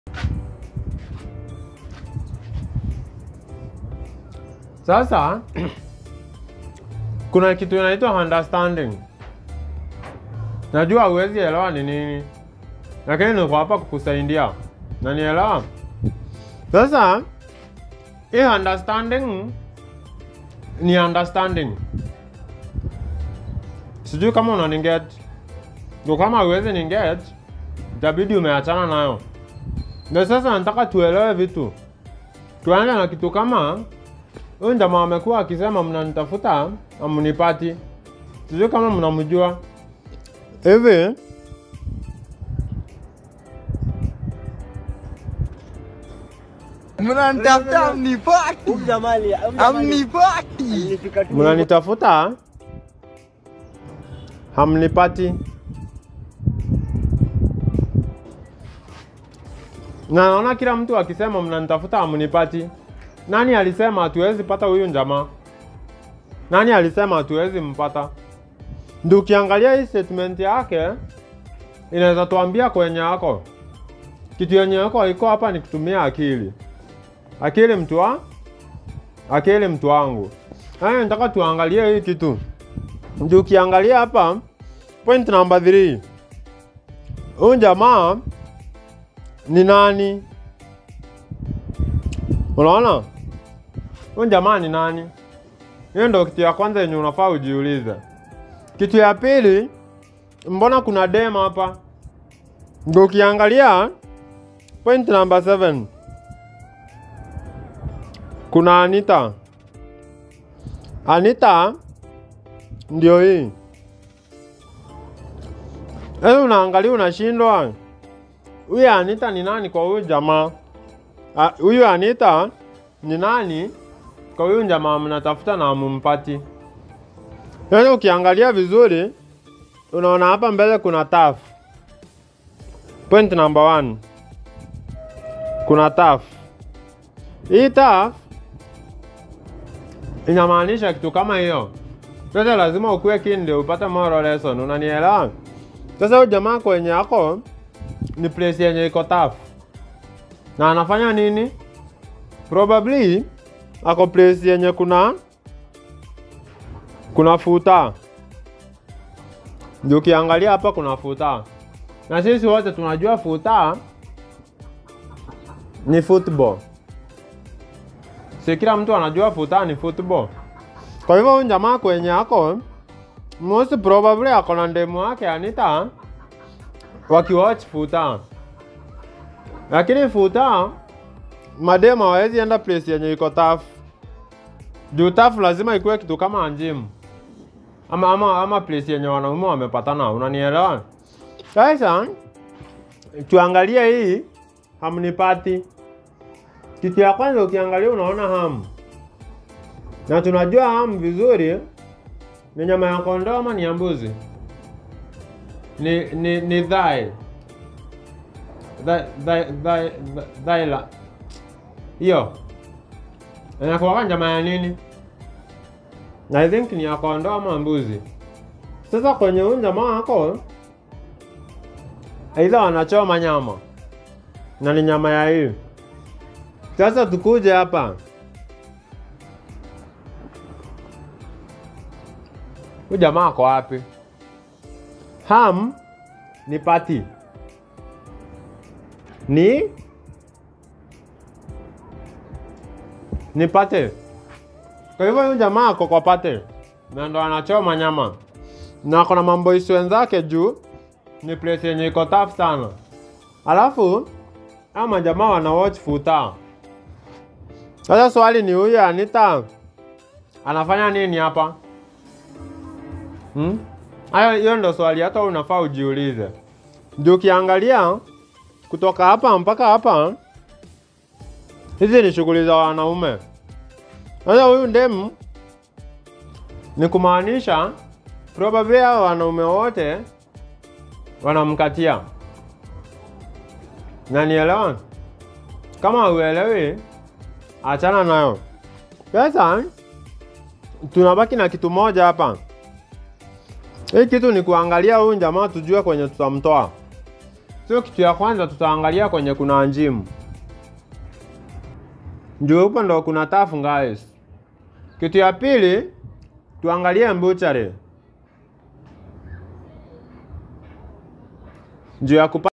Sasa kuna kitu inaitwa understanding. Najua huwezi elewa ni nini, lakini niko hapa kukusaidia na nielewa. Sasa hii understanding ni understanding, sijui kama unaniget. Ndio kama huwezi niget, itabidi umeachana nayo. Ndio sasa nataka tuelewe vitu. Tuanze na kitu kama huyu jamaa amekuwa akisema mnanitafuta amunipati. Sijui kama mnamjua hivi. Mnanitafuta amnipati, Huyu jamaa ali- huyu jamaa ali- amnipati. alifika tu Mnanitafuta hamnipati, na naona kila mtu akisema mnanitafuta hamnipati. Nani alisema hatuwezi pata huyu jamaa? Nani alisema hatuwezi mpata? Ndio ukiangalia hii statement yake inaweza tuambia kwenye yako kitu yenye yako iko hapa ni kutumia akili. Akili mtu wa akili mtu wangu. Haya, nataka tuangalie hii kitu. Ndio ukiangalia hapa point number 3. Huyu jamaa ni nani? Unaona? Huyu jamaa ni nani? Hiyo ndio kitu ya kwanza yenye unafaa ujiulize. Kitu ya pili, mbona kuna dem hapa? Ndio ukiangalia point number 7. Kuna Anita. Anita ndio hii. Sasa unaangalia unashindwa. Huyu Anita ni nani kwa huyu jamaa? Ah, Huyu Anita ni nani kwa huyu jamaa mnatafuta na mumpati? Yaani ukiangalia vizuri unaona hapa mbele kuna taf. Point number one. Kuna taf. Hii taf inamaanisha kitu kama hiyo. Sasa lazima ukuwe keen ndio upate moral lesson, unanielewa? Sasa huyu jamaa kwenye yako ni place yenye iko tough. Na anafanya nini? Probably ako place yenye kuna kuna futa. Ndio ukiangalia hapa kuna futa. Na sisi wote tunajua futa ni football. Si kila mtu anajua futa ni football. Kwa hivyo huyu jamaa kwenye ako most probably ako na ndemu wake Anita wakiwatch futa, lakini futa mademu hawezi enda place yenye iko tough. Juu tough lazima ikuwe kitu kama gym ama, ama, ama place yenye wanaume wamepatana, unanielewa? Sasa tuangalie hii hamnipati. Kitu ya kwanza ukiangalia unaona hamu, na tunajua hamu vizuri ni nyama ya kondoo ama ni ya mbuzi? Ni ni ni thigh. Thigh thigh thigh thigh la. Hiyo. Inakuwa nyama ya nini? I think ni ya kondoo ama mbuzi. Sasa kwenye huyu jamaa wako aidha wanachoma nyama na ni nyama ya hii. Sasa tukuje hapa. Huyu jamaa ako wapi? Ham ni pati. Ni ni pate. Kwa hivyo huyu jamaa ako kwa pate na ndo anachoma nyama na ako na mamboisi wenzake juu ni place yenye iko tough sana. Alafu ama jamaa wana watch futa. Sasa swali ni huyu Anita anafanya nini hapa? Hmm? Hayo hiyo ndo swali hata unafaa ujiulize. Ndio ukiangalia kutoka hapa mpaka hapa, hizi ni shughuli za wanaume. Sasa huyu ndemu ni kumaanisha probably hao wanaume wote wanamkatia. Na nielewa? Kama uelewi, achana nayo. Sasa tunabaki na kitu moja hapa. Hii kitu ni kuangalia huyu jamaa tujue kwenye tutamtoa. So kitu ya kwanza tutaangalia kwenye kuna njimu. Ndio huko ndo kuna tafu guys. Kitu ya pili tuangalie mbuchari. Juu ya kupa